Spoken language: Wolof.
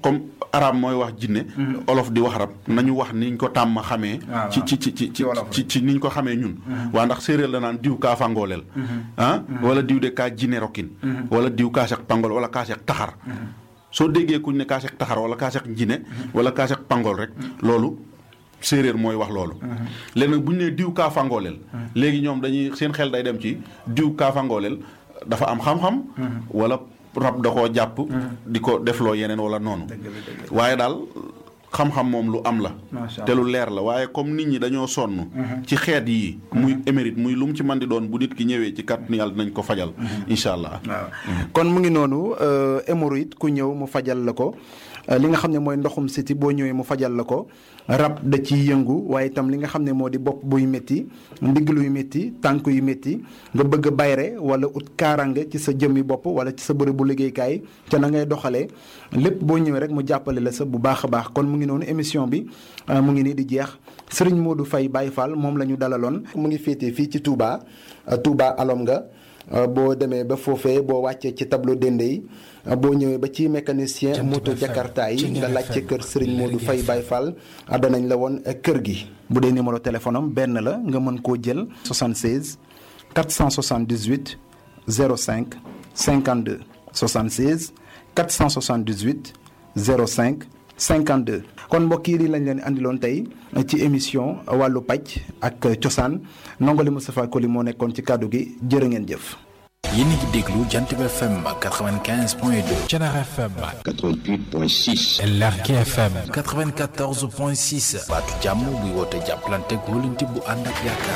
comme arab mooy wax jinne olof di wax rab nañu wax niñ ko tàmm xamee waaw, ci waaw. ci ci ci Ci wolof ci ci niñ ko xamee ñun waa ndax séeréer la naan diw kaa fangooleel ah wala diw de kaa jinne rokkin wala diw kaa seq pangool wala kaa seq taxar soo déggee kuñ ne kaa seq taxar wala kaa seq jinne wala kaa seq pangool rek loolu séeréer mooy wax loolu léegi nag bu ñu nee diw kaa fangooleel léegi ñoom dañuy seen xel day dem ci diw kaa fangooleel dafa am xam-xam wala rab da koo jàpp di ko defloo yeneen wala noonu dëgg la dëgg waaye daal xam-xam moom lu am la Macha te lu leer la waaye comme nit ñi dañoo sonn ci xeet yi muy émérite muy lu mu ci mën di doon bu nit ki ñëwee ci kàttanu yàlla dinañ ko fajal incha allah waaw kon mu ngi noonu hémorroïde ku ñëw mu fajal la ko euh, li nga xam ne mooy ndoxum siti boo ñëwee mu fajal la ko rab da ciy yëngu waaye itam li nga xam ne moo di bopp buy métti ndigg luy métti tànk yu métti nga bëgg a bayre wala ut kaarange ci sa jëmmi bopp wala ci sa bërëb bu liggéeykaay ca na ngay doxalee lépp boo ñëwee rek mu jàppale la sa bu baax a baax kon mu ngi noonu émission bi euh, mu ngi nii di jeex Serigne Modou Faye Baye Fall moom la ñu dalaloon. mu ngi féetee fii ci Touba euh, Touba alom nga Uh, boo demee ba foofee boo wàccee ci tableau dende yi uh, boo ñëwee ba ci mécanicien moto jakarta yi nga laajte kër Serigne Modou Faye Baye Fall uh, danañ la woon kër gi bu dee numéro téléphone am benn la nga mën koo jël 76 478 05 52 76 478 05 52 kon mbokk yi lii lañ leen andiloon tey ci émission wàllu paj ak cosaan nongoli Moustapha Koli moo nekkoon ci kàddu gi jërë ngeen jëf. yéen a ngi déglu Jant bi FM 95 point 2 Thiénaba FM 88.6 Lergui FM 94 point 6 baatu jàmm buy woote jàppalante góolante bu ànd ak yaakaar